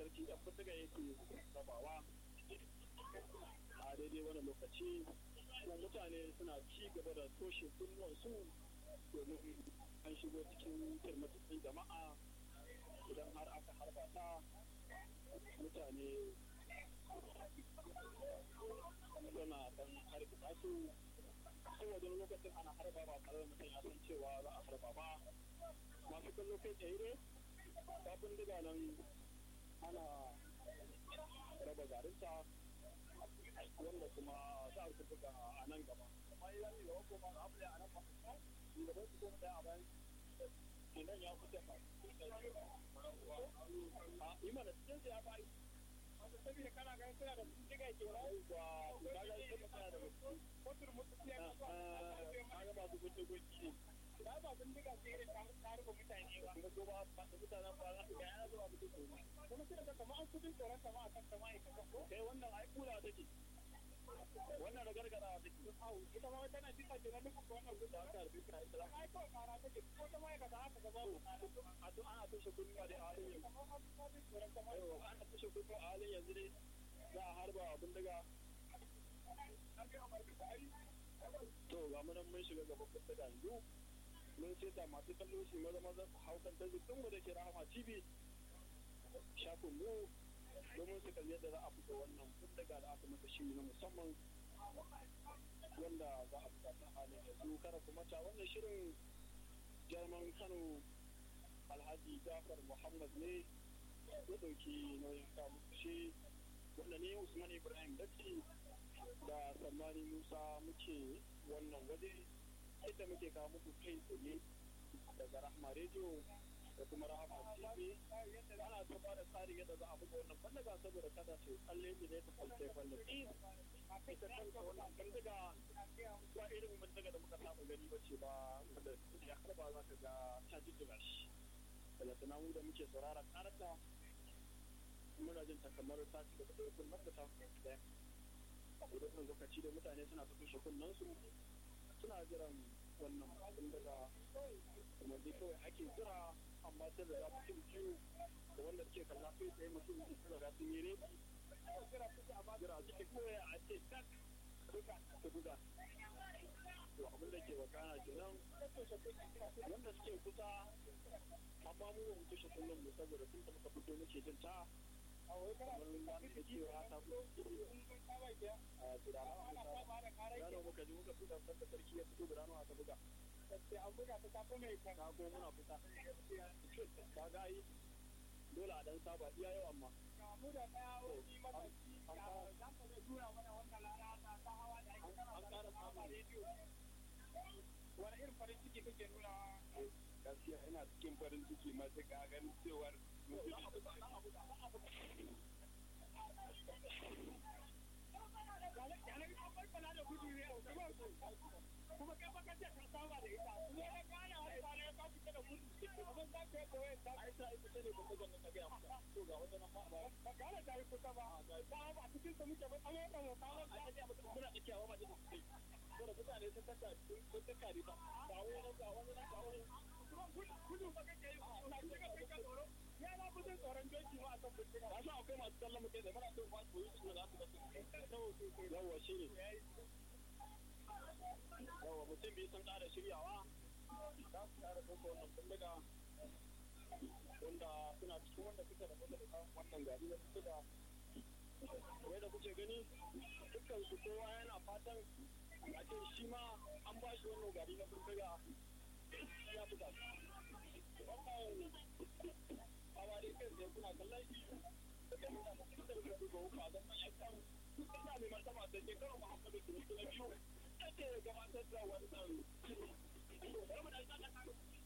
sarki ɗan fitiga yake rabawa a daidai wani lokaci kuma mutane suna ci gaba da toshe kunnuwansu domin an shigo cikin kirmatattun jama'a idan har aka harba ta mutane suna dan harba su saboda lokacin ana harba ba tare da mutum ya san cewa za a harba ba masu kallo kai tsaye ne kafin diga nan ana raba garinta wanda kuma za a buga a nan gaba amma ya yi gaba ko ba a abu a nan ba shugaban su kuma daya a bayan kenan ya fita ba a imana cikin ya bayi saboda kana ganin suna da sun diga ke wani ba ga ga ita kana da mutum ko turmutu ya ka ga masu gudu gudu ba ba sun diga ce irin ta rufe mutane ba kuma ko ba ba da mutanen ba za su ga yana zuwa mutum ko kuma sai da kamar an kudin tsoron sama a kan sama ita ko kai wannan ai kula take wannan da gargara take ita ma tana jika ce na duk wannan gudu aka rufe ta ita ai ko kara take ko ta mai ka da haka gaba a to ana tushe kudi ba da halin yanzu ana tushe kudi a halin yanzu dai za a harba abin daga to ga mu nan mun shiga gaban kusa da yanzu mun ce da masu kallo shi maza maza su hau kan tazikin mu da ke rahama tv shafin mu domin su kalli yadda za a fito wannan daga da aka masa shiri na musamman wanda za a fita ta halin yanzu kada kuma ta wannan shirin jarman kano alhaji jafar muhammad ne ya ɗauki nauyin kamu shi wanda ne usman ibrahim datti da sammani musa muke wannan waje inda muke kawo muku kai tsaye daga rahama rediyo da kuma rahama tv ana ta ba da tsarin yadda za a buga wannan bandaga saboda kada su tsalle ne ne ta kwalce kwallafi ita kanta wannan bandaga ba irin bandaga da muka saba gani ba ce ba wanda ya harba za ka ga ta jijjiga shi daga tunamu da muke saurara karata muna jin takamar ta ci gaba da kunnar da ta daya idan lokaci da mutane suna ta tushe kunnen su suna jiran wannan abin daga kuma dai kawai ake jira amma sai da mutum biyu da wanda suke kalla kai tsaye mutum biyu sun riga sun yi reki jira suke kawai a ce tak duka ta buga to abin da ke wakana kenan wanda suke kusa amma mu ba mu tushe kullum mu saboda sun taɓa fito muke jin ta kamar ba da cewa ta fito a gudana gano muka ji muka buga sanda sarki ya fito gudana aka buga sai an buga ta tafi mai kan ko muna fita ka ga yi dole a dan saba iya yau amma mu da daya wani mataki za ka zai tura mana wannan rana ta hawa da ake an kara samun rediyo wani irin farin ciki kake nuna gaskiya ina cikin farin ciki matuƙa ganin cewar kuma kai baka ce ka saba da ita kuma ya gane wani ba ne ka fita da gudu kuma za ka yi koyi ta ai ta ita ne ba ta ga ga maka to ga wajen nan ba ba gane ta yi kusa ba ta ba cikin ta muke ba amma da mu kawo ta ce maka muna da kiyawa ba da su ko da mutane sun taka sun taka riba ba wani nan ba wani nan ba wani gudu ba kake yi na shiga kai ka tsoro ya na fi tsoron doki ma a kan bincika ba sa akwai masu kallon mutum da muna son ba su yi su da su ba yawa shi ne yawa mutum biyu sun ƙara shiryawa za su ƙara ɗauka wannan bindiga wanda suna cikin wanda suka rabu da wannan gari na bindiga wai da kuke gani dukkan su kowa yana fatan a ce shi ma an ba shi wannan gari na bindiga ya buga wannan hawa dai kai sai kuna kallon shi da nuna mutum da suka duba hukuma don ma'aikatan ina mai martaba da shekarar muhammadu kiristi na biyu ake gabatar da wannan